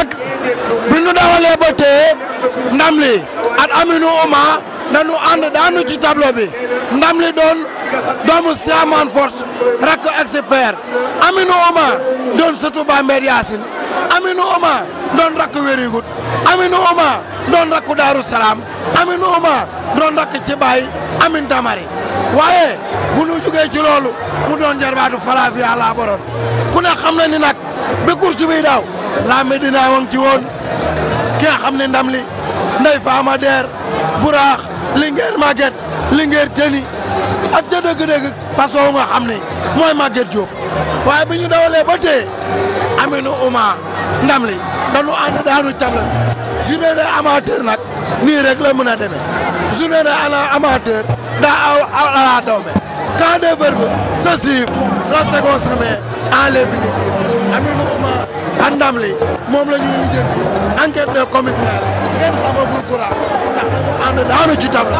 nag bi ñu dawalee ba tey ndam li at Aminou Ouma dañu ànd daanu ci tableau bi ndam li doon doomu Siaman Force rakk expert Aminou Ouma doon sëtu Bambey Yacine Aminou Ouma doon rakk wérigut Aminou Ouma doon rakku Daaru Salaam Aminou Ouma doon rakk ci Baye Amin Tamari waaye bu nu jugee ci loolu mu doon jarbaatu Falafia laa boroon ku ne xam na ni nag bi course bi daaw la Medina wang ci woon ki nga xam ne ndam li ndey Fama Der Buraax Linguère Maguette Linguère Teni ak ca dëgg-dëgg façon nga xam ne mooy Maguette Diop waaye bi ñu dawalee ba tey Aminou Ouma ndam li dañu ànd daanu table bi journée de amateur nag nii rek la mën a demee journée de ana amateur daa aw aw ala dawme quand des verbes se suivent la seconde se met en l'infinitif Aminou Ouma ak ndam li moom la ñuy lijjanti enquête de commissaire kenn xamagul courant ndax dañu ànd daanu ci table